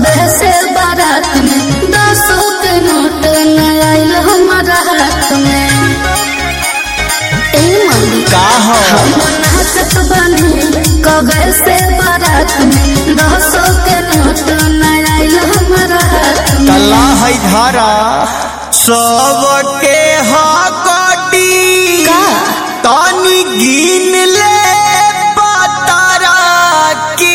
कबे से बारात में दसों के नोट न आइल हमारा हाथ में ए मम्मी का हो हम नाचत बनी कबे से बारात में दसों के नोट न आइल हमारा हाथ में तला है धारा सबके हकटी का? तनी गिन ले पतारा की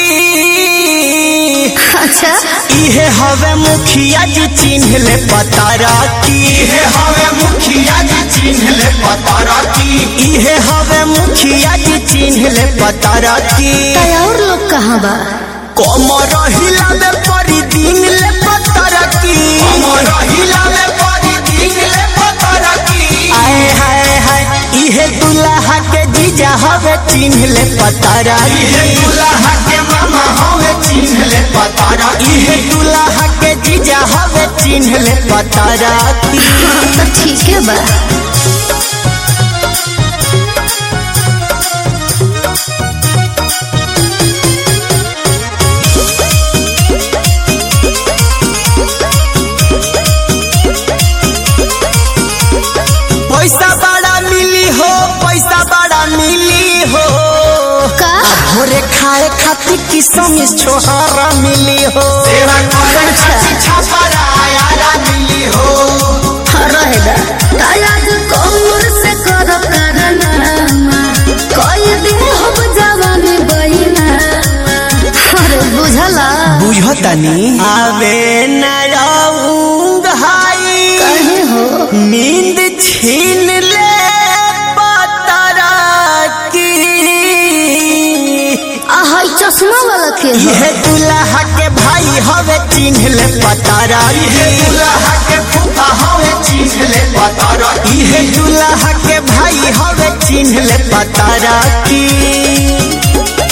अच्छा इहे हवे मुखिया जी चिन्ह ले पतारा की इहे हवे मुखिया जी चिन्ह ले पतारा की इहे हवे मुखिया जी चिन्ह ले पतारा की तय और लोग कहाँ बा कमर हिलावे परी दिन ले पतारा की कमर हिलावे परी दिन ले पतारा की आए हाय हाय इहे दुल्हा के जीजा हवे चिन्ह ले पतारा इहे दुल्हा के मामा हवे चिन्ह ले पतारा इहे दुल्हा के जीजा हवे चिन्ह ले पतारा की हाँ तो ठीक है बा पैसा बड़ा मिली हो पैसा बड़ा मिली हो का भोरे खाए खातिर किसम छोहारा मिली हो सेवा करे खातिर छापरा आयारा मिली हो रहेगा तायाज कमर से कर करनामा कोई दिन हम जवानी बहिना अरे बुझला बुझतनी आवे न रहूंग हाई कहे हो नींद छीन ले पतरा की आहाई चश्मा वाला के हो यह दुल्हा के भाई हवे चिन्ह ले पतारा यह दुल्हा के फूफा हवे चिन्ह ले पतारा यह दुल्हा के भाई हवे चिन्ह ले पतारा की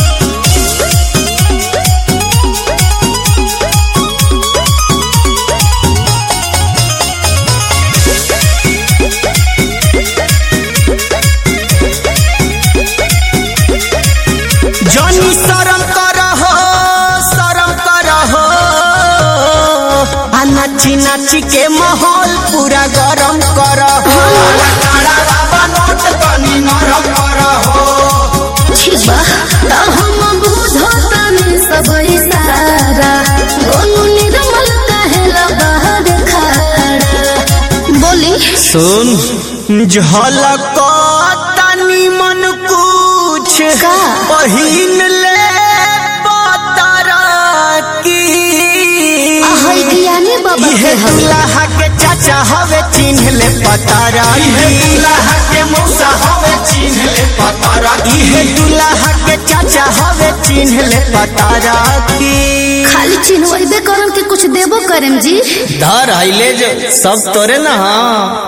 जनी शरम करहो शरम करहो आ नाची नाची के माहौल पूरा गरम करहो काला बाबा नोट तनी नरम करहो ठीक बा त हम बुझतानी सब इशारा गोनू निर्मल काहे बाहर खड़ा बोली सुन झलक तनी मन कुछ का? पहिन ले पतरा की आहाई ज्ञानी बाबा इहे के हो दुल्हा के चाचा हवे चिन्ह ले पतारा इहे दुल्हा के मौसा हवे चिन्ह ले पतारा इहे दुल्हा के चाचा हवे चिन्ह ले पतारा की खाली चिन्हबे करम के कुछ देबो करम जी धर आइले जो सब तोरे ना हाँ